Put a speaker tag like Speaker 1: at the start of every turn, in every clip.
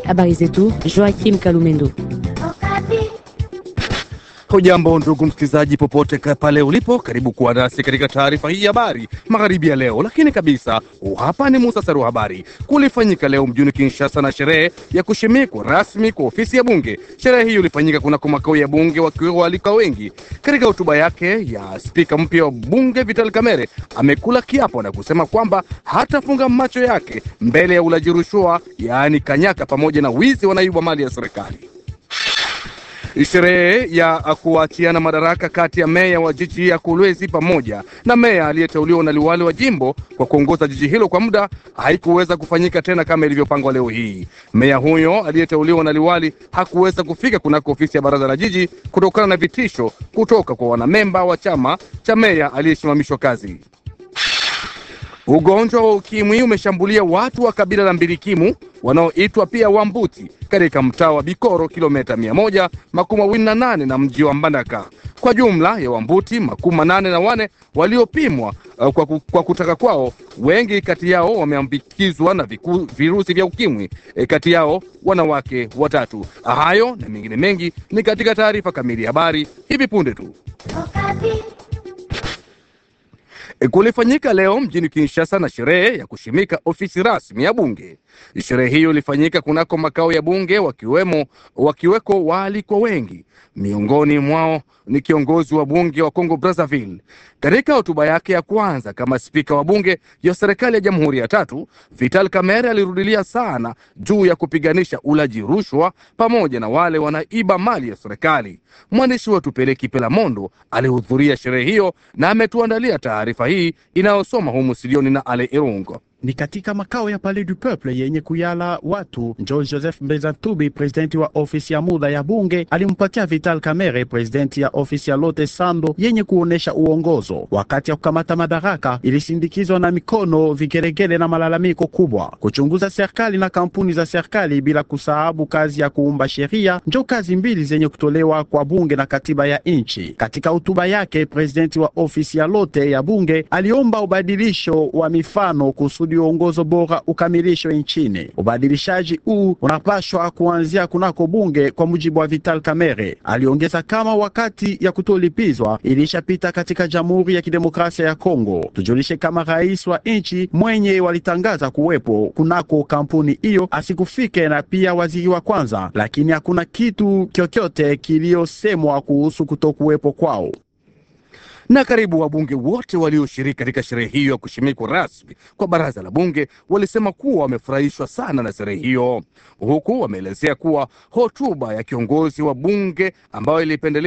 Speaker 1: Habari zetu Joachim Kalumendo.
Speaker 2: Hujambo ndugu msikilizaji, popote pale ulipo, karibu kuwa nasi katika taarifa hii ya habari magharibi ya leo. Lakini kabisa, hapa ni muhtasari wa habari. Kulifanyika leo mjini Kinshasa na sherehe ya kushimikwa rasmi kwa ofisi ya bunge. Sherehe hiyo ilifanyika kunako makao ya bunge, wakiwa walika wengi. Katika hotuba yake ya spika mpya wa bunge Vital Kamerhe amekula kiapo na kusema kwamba hatafunga macho yake mbele ya ulaji rushwa, yaani kanyaka, pamoja na wizi wa naibu wa mali ya serikali. Sherehe ya kuachiana madaraka kati ya meya wa jiji ya Kolwezi pamoja na meya aliyeteuliwa na liwali wa jimbo kwa kuongoza jiji hilo kwa muda haikuweza kufanyika tena kama ilivyopangwa leo hii. Meya huyo aliyeteuliwa na liwali hakuweza kufika kunako ofisi ya baraza la jiji kutokana na vitisho kutoka kwa wanamemba wa chama cha meya aliyesimamishwa kazi. Ugonjwa wa ukimwi umeshambulia watu wa kabila la Mbirikimu wanaoitwa pia Wambuti katika mtaa wa Bikoro, kilomita mia moja makumi mawili na nane na mji wa Mbandaka. Kwa jumla ya Wambuti makumi manane na wane waliopimwa uh, kwa, kwa kutaka kwao, wengi kati yao wameambukizwa na viku, virusi vya ukimwi e, kati yao wanawake watatu. Hayo na mengine mengi ni katika taarifa kamili ya habari hivi punde tu. Kulifanyika leo mjini Kinshasa na sherehe ya kushimika ofisi rasmi ya bunge. Sherehe hiyo ilifanyika kunako makao ya bunge, wakiwemo wakiweko waalikwa wengi, miongoni mwao ni kiongozi wa bunge wa Congo Brazzaville. Katika hotuba yake ya kwanza kama spika wa bunge ya serikali ya jamhuri ya tatu, Vital Kamerhe alirudilia sana juu ya kupiganisha ulaji rushwa pamoja na wale wanaiba mali ya serikali. Mwandishi wetu Peleki Pelamondo alihudhuria sherehe hiyo na ametuandalia taarifa hii inayosoma humu studioni na Ale Irungo.
Speaker 3: Ni katika makao ya Palais du Peuple yenye kuyala watu, njo Joseph Mbezatubi, presidenti wa ofisi ya muda ya bunge, alimpatia Vital Kamerhe, presidenti ya ofisi ya Lote Sando yenye kuonesha uongozo. Wakati ya kukamata madaraka, ilisindikizwa na mikono, vigelegele na malalamiko kubwa. Kuchunguza serikali na kampuni za serikali, bila kusahabu kazi ya kuumba sheria, njo kazi mbili zenye kutolewa kwa bunge na katiba ya nchi. Katika hotuba yake, presidenti wa ofisi ya Lote ya bunge aliomba ubadilisho wa mifano kusudi uongozo bora ukamilishwe nchini. Ubadilishaji huu unapashwa kuanzia kunako bunge, kwa mujibu wa Vital Kamerhe. Aliongeza kama wakati ya kutolipizwa ilishapita katika Jamhuri ya Kidemokrasia ya Kongo. Tujulishe kama rais wa nchi mwenye walitangaza kuwepo kunako kampuni hiyo asikufike, na pia waziri wa kwanza, lakini hakuna kitu kyokyote kiliosemwa kuhusu kutokuwepo kwao
Speaker 2: na karibu wabunge wote walioshiriki katika sherehe hiyo ya kushimikwa rasmi kwa baraza la bunge walisema kuwa wamefurahishwa sana na sherehe hiyo, huku wameelezea kuwa hotuba ya kiongozi wa bunge ambayo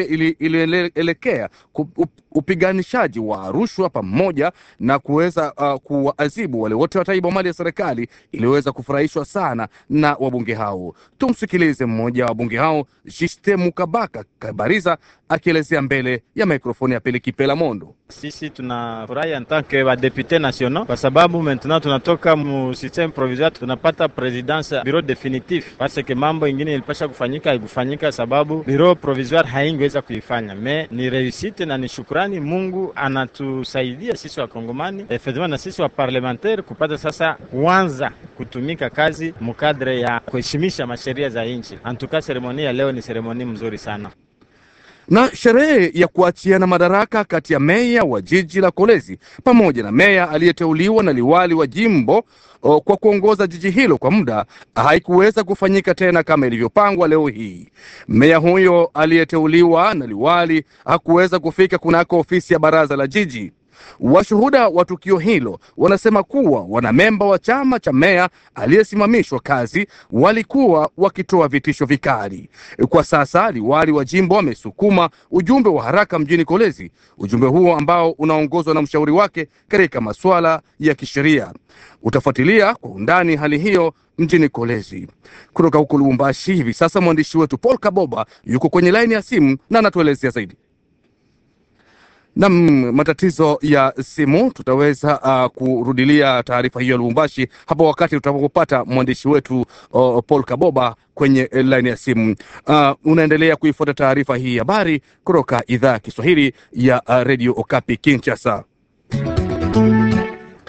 Speaker 2: ilielekea upiganishaji wa rushwa pamoja na kuweza uh, kuwaadhibu wale wote wataiba mali ya serikali iliweza kufurahishwa sana na wabunge hao. Tumsikilize mmoja wa wabunge hao Jiste Mukabaka Kabariza akielezea mbele ya mikrofoni ya Peliki Pela Mondo.
Speaker 4: Sisi tunafurahi en tant que badepute nationaux kwa sababu maintenant tunatoka mu systeme provisoire tunapata presidence bureau definitif, parce que mambo ingine ilipasha kufanyika haikufanyika sababu bureau provisoire haingeweza kuifanya. Me ni reusite na ni shukrani, Mungu anatusaidia sisi wakongomani effectivement na sisi wa parlementaire kupata sasa kuanza kutumika kazi mukadre ya kuheshimisha masheria za nchi. Antuka seremoni ya leo ni seremoni mzuri sana
Speaker 2: na sherehe ya kuachiana madaraka kati ya meya wa jiji la Kolezi pamoja na meya aliyeteuliwa na liwali wa jimbo o, kwa kuongoza jiji hilo kwa muda haikuweza kufanyika tena kama ilivyopangwa leo hii. Meya huyo aliyeteuliwa na liwali hakuweza kufika kunako ofisi ya baraza la jiji. Washuhuda wa tukio hilo wanasema kuwa wanamemba wa chama cha meya aliyesimamishwa kazi walikuwa wakitoa vitisho vikali. Kwa sasa liwali wa jimbo wamesukuma ujumbe wa haraka mjini Kolezi, ujumbe huo ambao unaongozwa na mshauri wake katika masuala ya kisheria. Utafuatilia kwa undani hali hiyo mjini Kolezi. Kutoka huko Lubumbashi hivi sasa mwandishi wetu Paul Kaboba yuko kwenye laini ya simu na anatuelezea zaidi. Nam, matatizo ya simu, tutaweza uh, kurudilia taarifa hiyo ya Lubumbashi hapo wakati tutakapopata mwandishi wetu uh, Paul Kaboba kwenye laini ya simu. Uh, unaendelea kuifuata taarifa hii habari kutoka idhaa ya Kiswahili ya uh, Radio Okapi Kinshasa.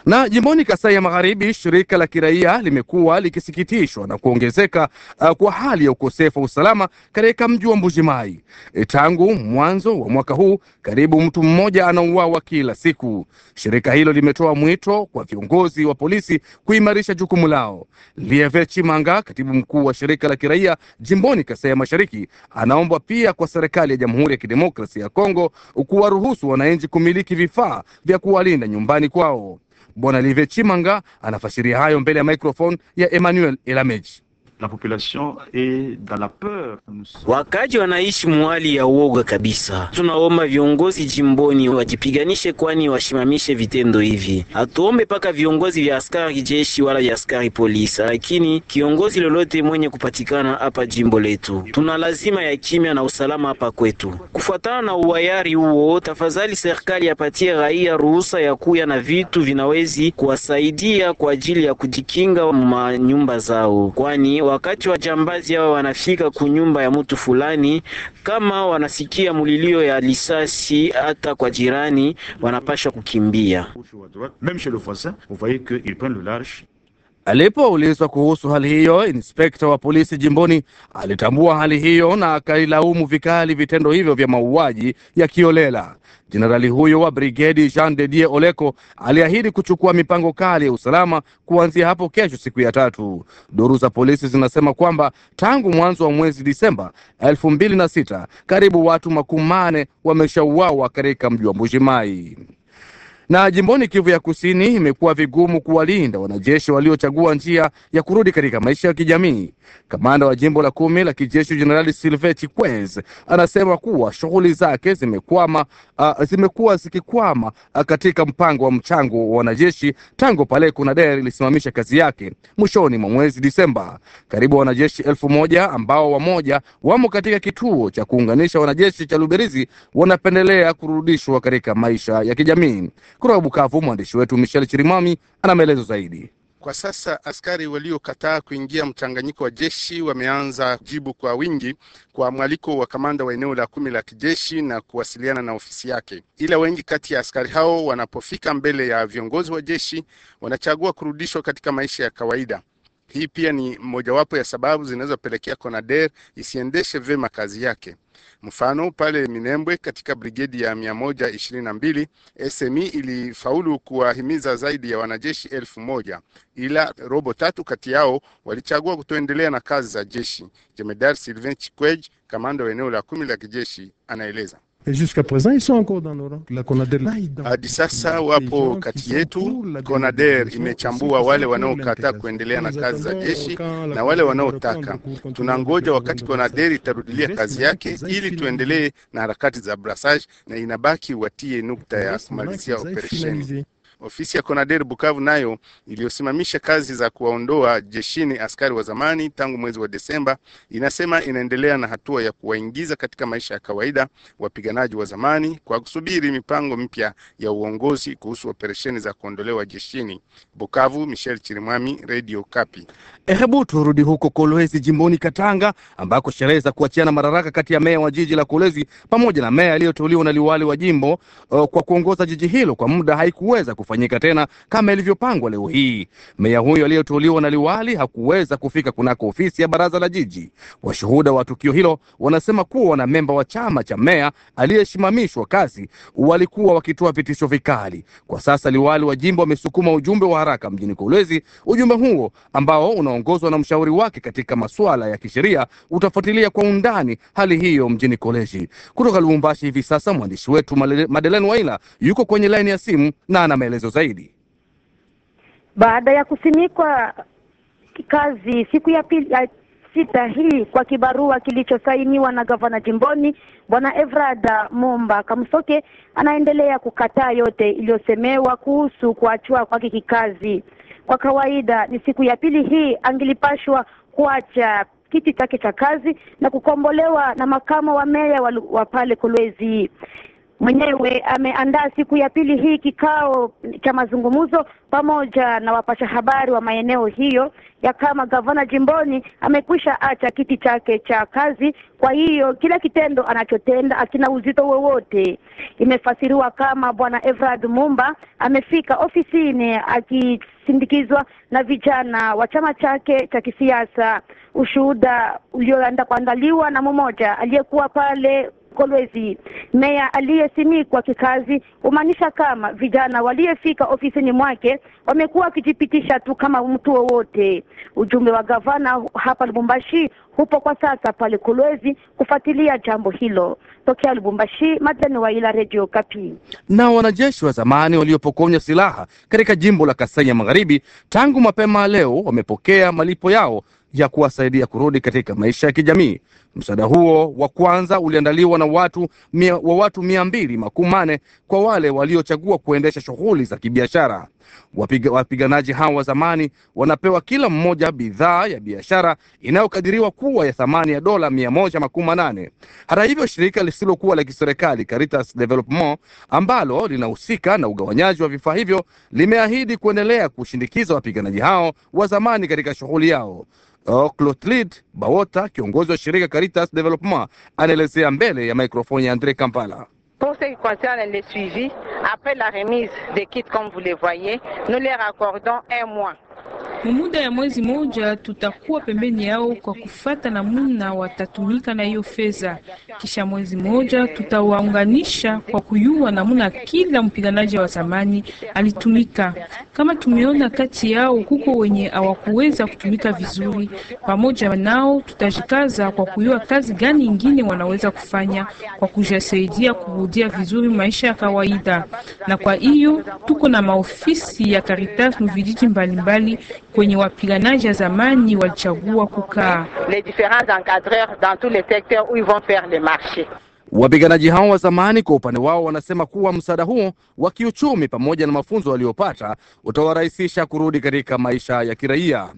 Speaker 2: Na jimboni Kasai ya Magharibi, shirika la kiraia limekuwa likisikitishwa na kuongezeka uh, kwa hali ya ukosefu wa usalama katika mji wa Mbujimai. E, tangu mwanzo wa mwaka huu karibu mtu mmoja anauawa kila siku. Shirika hilo limetoa mwito kwa viongozi wa polisi kuimarisha jukumu lao. Lieve Chimanga, katibu mkuu wa shirika la kiraia jimboni Kasai ya Mashariki, anaomba pia kwa serikali ya Jamhuri ya Kidemokrasia ya Kongo kuwaruhusu wananchi kumiliki vifaa vya kuwalinda nyumbani kwao. Bwana Live Chimanga anafasiria hayo mbele ya microphone ya Emmanuel Elameji.
Speaker 5: La population est dans la peur.
Speaker 6: Wakaji wanaishi mwali ya uoga kabisa. Tunaomba viongozi jimboni wajipiganishe, kwani washimamishe vitendo hivi. Hatuombe paka viongozi vya askari jeshi wala vya askari polisi, lakini kiongozi lolote mwenye kupatikana hapa jimbo letu, tuna lazima ya kimya na usalama hapa kwetu. Kufuatana na uwayari huo, tafadhali serikali apatie raia ruhusa ya kuya na vitu vinawezi kuwasaidia kwa ajili ya kujikinga manyumba zao, kwani wakati wajambazi hao wanafika kunyumba ya mtu fulani, kama wanasikia mulilio ya lisasi hata kwa jirani, wanapasha kukimbia.
Speaker 5: Même chez le voisin, vous voyez qu'ils prennent le large.
Speaker 2: Alipoulizwa kuhusu hali hiyo, inspekta wa polisi jimboni alitambua hali hiyo na akailaumu vikali vitendo hivyo vya mauaji ya kiolela. Jenerali huyo wa brigedi Jean de Dieu Oleko aliahidi kuchukua mipango kali ya usalama kuanzia hapo kesho, siku ya tatu. Duru za polisi zinasema kwamba tangu mwanzo wa mwezi Disemba elfu mbili na sita karibu watu makumi mane wameshauawa katika mji wa Mbujimai na jimboni Kivu ya Kusini imekuwa vigumu kuwalinda wanajeshi waliochagua njia ya kurudi katika maisha ya kijamii. Kamanda wa jimbo la kumi la kijeshi Jenerali Silve Chikwez anasema kuwa shughuli zake zimekwama, uh, zimekuwa zikikwama uh, katika mpango wa mchango wa wanajeshi tangu pale CONADER ilisimamisha kazi yake mwishoni mwa mwezi Disemba. Karibu wanajeshi elfu moja ambao wamoja wamo katika kituo cha kuunganisha wanajeshi cha Luberizi wanapendelea kurudishwa katika maisha ya kijamii. Kutoka Bukavu, mwandishi wetu Michel Chirimami ana maelezo zaidi.
Speaker 7: Kwa sasa askari waliokataa kuingia mchanganyiko wa jeshi wameanza jibu kwa wingi kwa mwaliko wa kamanda wa eneo la kumi la kijeshi na kuwasiliana na ofisi yake, ila wengi kati ya askari hao wanapofika mbele ya viongozi wa jeshi wanachagua kurudishwa katika maisha ya kawaida. Hii pia ni mojawapo ya sababu zinazopelekea CONADER isiendeshe vyema kazi yake. Mfano, pale Minembwe katika brigedi ya mia moja ishirini na mbili SMI ilifaulu kuwahimiza zaidi ya wanajeshi elfu moja ila robo tatu kati yao walichagua kutoendelea na kazi za jeshi. Jemedar Sylvain Chikwej, kamanda wa eneo la kumi la kijeshi, anaeleza. Hadi sasa wapo kati yetu. CONADER imechambua wale wanaokataa kuendelea na kazi za jeshi na wale wanaotaka. Tunangoja wakati CONADER itarudilia kazi yake ili tuendelee na harakati za brassage, na inabaki watie nukta ya kumalizia operesheni. Ofisi ya CONADER Bukavu nayo iliyosimamisha kazi za kuwaondoa jeshini askari wa zamani tangu mwezi wa Desemba inasema inaendelea na hatua ya kuwaingiza katika maisha ya kawaida wapiganaji wa zamani kwa kusubiri mipango mpya ya uongozi kuhusu operesheni za kuondolewa jeshini. Bukavu, Michel Chirimwami, Radio Kapi.
Speaker 2: Hebu turudi huko Kolwezi jimboni Katanga ambako sherehe za kuachiana madaraka kati ya meya wa jiji la Kolwezi pamoja na meya aliyoteuliwa na liwali wa jimbo uh, kwa kuongoza jiji hilo kwa muda haikuweza kufanyika tena kama ilivyopangwa leo hii. Meya huyo aliyoteuliwa na liwali hakuweza kufika kunako ofisi ya baraza la jiji. Washuhuda wa tukio hilo wanasema kuwa wanamemba wa chama cha meya aliyesimamishwa kazi walikuwa wakitoa vitisho vikali. Kwa sasa liwali wa jimbo amesukuma ujumbe wa haraka mjini Kolwezi. Ujumbe huo ambao unaongozwa na mshauri wake katika masuala ya kisheria utafuatilia kwa undani hali hiyo mjini Koleji. Kutoka Lubumbashi hivi sasa mwandishi wetu Madeleine Waila yuko kwenye laini ya simu na ana maelezo zaidi.
Speaker 8: Baada ya kusimikwa kazi siku ya pili ya sita hii kwa kibarua kilichosainiwa na gavana jimboni bwana Evrada Momba Kamsoke, anaendelea kukataa yote iliyosemewa kuhusu kuachwa kwake kikazi. Kwa kawaida ni siku ya pili hii angelipashwa kuacha kiti chake cha kazi na kukombolewa na makamo wa meya wa, wa pale Kolwezi. mwenyewe ameandaa siku ya pili hii kikao cha mazungumzo pamoja na wapasha habari wa maeneo hiyo ya kama gavana jimboni amekwisha acha kiti chake cha kazi. Kwa hiyo kila kitendo anachotenda akina uzito wowote. Imefasiriwa kama bwana Evrard Mumba amefika ofisini akisindikizwa na vijana wa chama chake cha kisiasa. Ushuhuda ulioenda kuandaliwa na mmoja aliyekuwa pale Kolwezi. Meya aliyesimikwa kikazi humaanisha kama vijana waliyefika ofisini mwake wamekuwa wakijipitisha tu kama mtu wowote. Ujumbe wa gavana hapa Lubumbashi hupo kwa sasa pale Kolwezi kufuatilia jambo hilo. Tokea Lubumbashi, Madani wa ila Radio Kapi.
Speaker 2: Na wanajeshi wa zamani waliopokonywa silaha katika jimbo la Kasai ya Magharibi tangu mapema leo wamepokea malipo yao ya kuwasaidia kurudi katika maisha ya kijamii. Msaada huo wa kwanza uliandaliwa na watu mia, wa watu mia mbili makumi mane kwa wale waliochagua kuendesha shughuli za kibiashara. Wapiga, wapiganaji hao wa zamani wanapewa kila mmoja bidhaa ya biashara inayokadiriwa kuwa ya thamani ya dola mia moja makumi manane. Hata hivyo, shirika lisilokuwa la kiserikali Caritas Development ambalo linahusika na ugawanyaji wa vifaa hivyo limeahidi kuendelea kushindikiza wapiganaji hao wa zamani katika shughuli yao. Oh, Clotilde Bawota, kiongozi wa shirika Caritas Development, anaelezea mbele ya mikrofoni ya Andre Kampala.
Speaker 9: Pour ce qui concerne les suivis, après la remise des kits comme vous les voyez, nous leur accordons un mois.
Speaker 10: Muda ya mwezi moja tutakuwa pembeni yao kwa kufata namuna watatumika na hiyo fedha. Kisha mwezi moja tutawaunganisha kwa kuyua namuna kila mpiganaji wa zamani alitumika. Kama tumeona kati yao kuko wenye hawakuweza kutumika vizuri, pamoja nao tutajikaza kwa kuyua kazi gani ingine wanaweza kufanya kwa kujasaidia kurudia vizuri maisha ya kawaida. Na kwa hiyo tuko na maofisi ya Caritas mvijiji mbalimbali kwenye wapiganaji wa zamani walichagua kukaa.
Speaker 9: Les différents encadreurs dans tous les secteurs où ils vont faire les marchés.
Speaker 2: Wapiganaji hao wa zamani kwa upande wao wanasema kuwa msaada huo wa kiuchumi pamoja na mafunzo waliopata utawarahisisha kurudi katika maisha ya kiraia.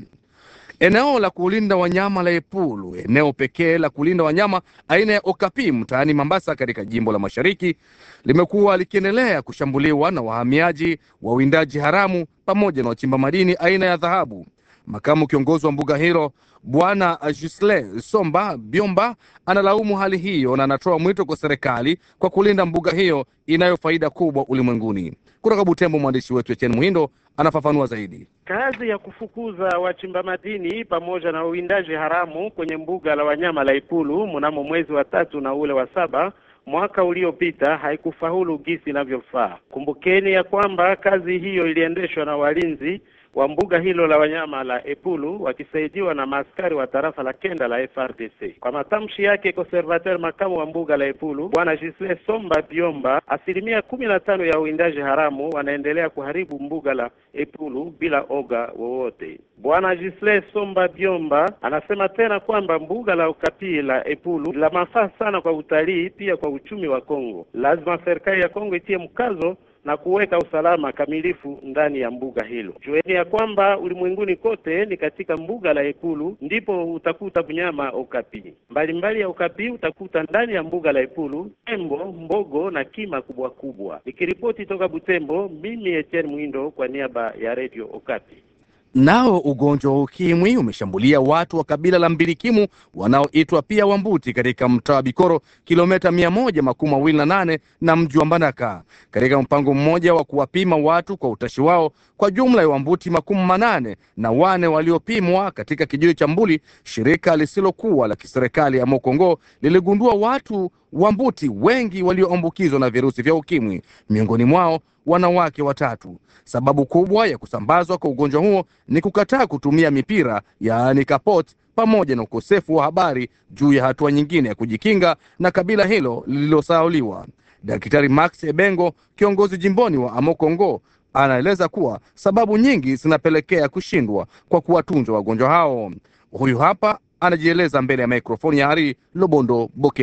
Speaker 2: Eneo la kulinda wanyama la Epulu, eneo pekee la kulinda wanyama aina ya Okapi mtaani Mambasa katika jimbo la Mashariki, limekuwa likiendelea kushambuliwa na wahamiaji, wawindaji haramu pamoja na wachimba madini aina ya dhahabu. Makamu kiongozi wa mbuga hilo Bwana Gisle Somba Biomba analaumu hali hiyo na anatoa mwito kwa serikali kwa kulinda mbuga hiyo inayo faida kubwa ulimwenguni. Kutoka Butembo, mwandishi wetu Etienne Muhindo anafafanua zaidi.
Speaker 11: Kazi ya kufukuza wachimba madini pamoja na uwindaji haramu kwenye mbuga la wanyama la Ipulu mnamo mwezi wa tatu na ule wa saba mwaka uliopita haikufaulu gisi inavyofaa. Kumbukeni ya kwamba kazi hiyo iliendeshwa na walinzi wa mbuga hilo la wanyama la Epulu wakisaidiwa na maaskari wa tarafa la kenda la FRDC. Kwa matamshi yake conservateur makamu wa mbuga la Epulu bwana Gisle Somba Biomba, asilimia kumi na tano ya uwindaji haramu wanaendelea kuharibu mbuga la Epulu bila oga wowote. Bwana Gisle Somba Biomba anasema tena kwamba mbuga la Okapi la Epulu la mafaa sana kwa utalii, pia kwa uchumi wa Kongo. Lazima serikali ya Kongo itie mkazo na kuweka usalama kamilifu ndani ya mbuga hilo. Jueni ya kwamba ulimwenguni kote ni katika mbuga la Epulu ndipo utakuta mnyama okapi mbalimbali ya okapi utakuta ndani ya mbuga la Epulu tembo, mbogo na kima kubwa kubwa. Nikiripoti toka Butembo, mimi Etienne Mwindo kwa niaba ya Radio Okapi.
Speaker 2: Nao ugonjwa wa ukimwi umeshambulia watu wa kabila la Mbilikimu wanaoitwa pia Wambuti katika mtaa wa Bikoro, kilomita mia moja makumi mawili na nane na mji wa Mbandaka, katika mpango mmoja wa kuwapima watu kwa utashi wao. Kwa jumla ya Wambuti makumi manane na wane waliopimwa katika kijiji cha Mbuli, shirika lisilokuwa la kiserikali ya Mokongo liligundua watu Wambuti wengi walioambukizwa na virusi vya ukimwi, miongoni mwao wanawake watatu. Sababu kubwa ya kusambazwa kwa ugonjwa huo ni kukataa kutumia mipira yaani kapot, pamoja na ukosefu wa habari juu ya hatua nyingine ya kujikinga na kabila hilo lililosauliwa. Daktari Max Ebengo, kiongozi jimboni wa Amokongo, anaeleza kuwa sababu nyingi zinapelekea kushindwa kwa kuwatunza wagonjwa hao. Huyu hapa anajieleza mbele ya mikrofoni ya Hari Lobondo Bokelu.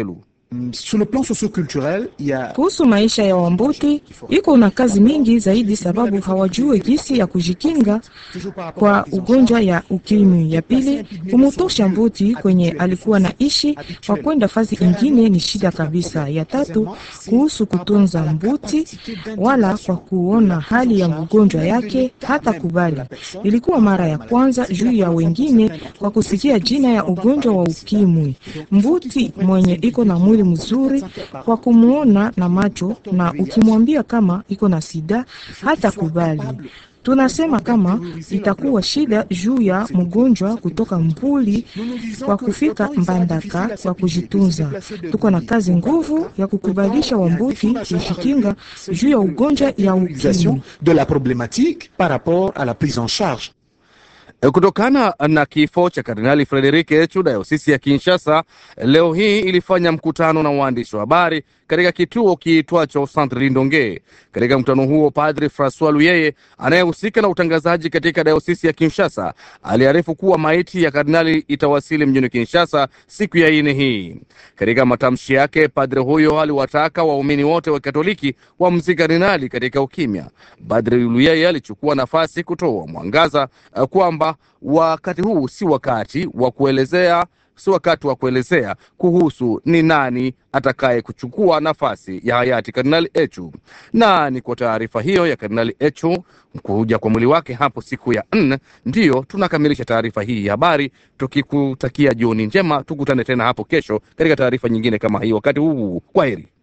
Speaker 12: Sur le plan socioculturel, il y a
Speaker 13: Kuhusu maisha ya Wambuti iko na kazi mingi zaidi, sababu hawajue jinsi ya kujikinga kwa ugonjwa ya ukimwi. Ya pili, kumutosha Mbuti kwenye alikuwa na ishi kwa kwenda fazi ingine ni shida kabisa. Ya tatu, kuhusu kutunza Mbuti wala kwa kuona hali ya ugonjwa yake hata kubali. Ilikuwa mara ya kwanza juu ya wengine kwa kusikia jina ya ugonjwa wa ukimwi. Mbuti mwenye iko na mwili mzuri kwa kumuona na macho, na ukimwambia kama iko na sida hata kubali. Tunasema kama itakuwa shida juu ya mgonjwa kutoka Mbuli kwa kufika Mbandaka kwa kujitunza. Tuko na kazi nguvu ya kukubalisha Wambuti kujikinga juu ya ugonjwa ya ukimwi.
Speaker 12: de la problématique par rapport à la prise en charge.
Speaker 2: Kutokana na kifo cha Kardinali Frederik Echu, dayosisi ya Kinshasa leo hii ilifanya mkutano na waandishi wa habari katika kituo kiitwacho Centre Lindonge. Katika mkutano huo, Padri Francois Luyeye anayehusika na utangazaji katika dayosisi ya Kinshasa aliarifu kuwa maiti ya kardinali itawasili mjini Kinshasa siku ya ine hii. Katika matamshi yake, padri huyo aliwataka waumini wote wa Katoliki wamzike kardinali katika ukimya. Padri Luyeye alichukua nafasi kutoa mwangaza uh, kwamba wakati huu si wakati wa kuelezea si wakati wa kuelezea kuhusu ni nani atakaye kuchukua nafasi ya hayati Kardinali Echu. Na ni kwa taarifa hiyo ya Kardinali Echu kuja kwa mwili wake hapo siku ya nne, ndiyo tunakamilisha taarifa hii ya habari, tukikutakia jioni njema. Tukutane tena hapo kesho katika taarifa nyingine kama hii. Wakati huu, kwa heri.